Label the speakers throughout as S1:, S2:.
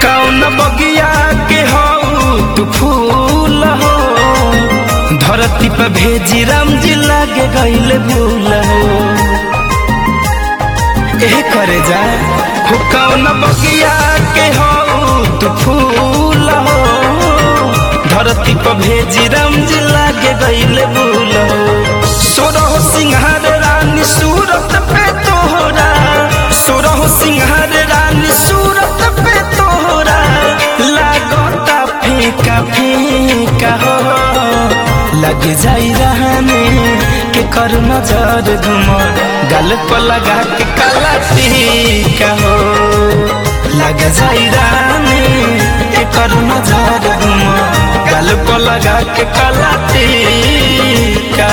S1: कौन बगिया के हो तू फूल हो धरती पर भेजी राम जी लागे गईले भूल हो ए करे जा हो कौन बगिया के हो तू फूल हो धरती पर भेजी राम जी लागे गईले भूल हो सोरह सिंहार रानी सूरत पे तोहरा सोरह सिंहार रानी सूरत पे तोहरा लागता फीका फीका हो लग जाई रहने के कर नजर घुम गल पर लगा के काला टीका हो लग जाई रहने के कर नजर घुम गल पर लगा के काला टीका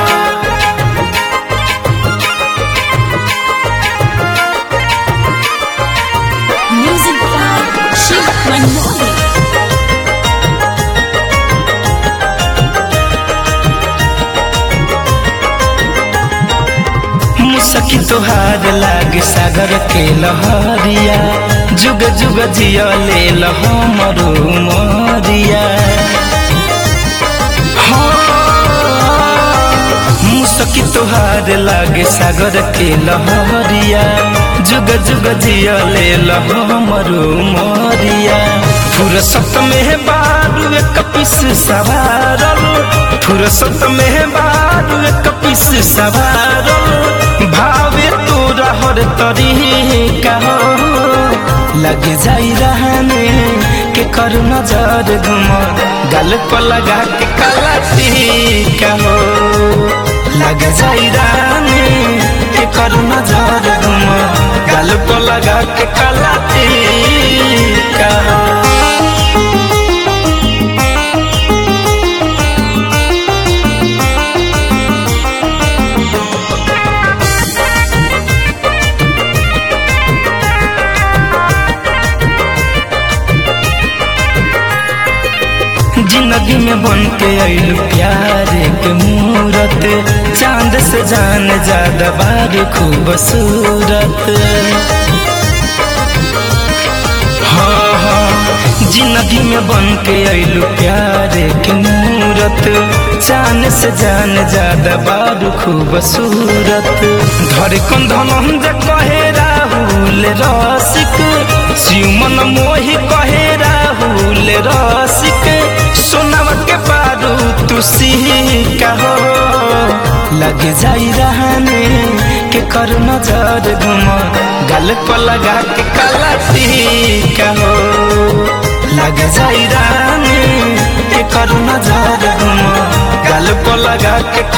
S2: Music by Shiv Manmohan.
S1: मुसकी तोहार लागे सागर के लहरिया जुग जुग जिया ले हमरो मरिया मुसकी तोहार लागे सागर के लहरिया जुग जुग जिया ले हमरो मरिया फुरसत में बारू एक पिस सवारल फुरसत में बारू एक पिस सवारल भावे तोरा हर तरीका हो लग जाई रहने के कर नजर घुम गल पर लगा के काला टीका हो लग जाई रहने के कर नजर घुम गल पर लगा के काला टीका हो जिंदगी में बन के आइल प्यार के मूरत चांद से जान ज्यादा बार खूबसूरत हाँ हाँ जिंदगी में बन के आइल प्यार के मूरत चांद से जान ज्यादा बार खूबसूरत धर कंधन जे कहे राहुल रसिक शिवमन मोहि कहे राहुल रसिक सोनवा के पारू तू सिका हो लग जाई रहने के कर नजर घुम गल पर लगा के काला टीका हो लग जाई रहने के कर नजर घुम गल पर लगा के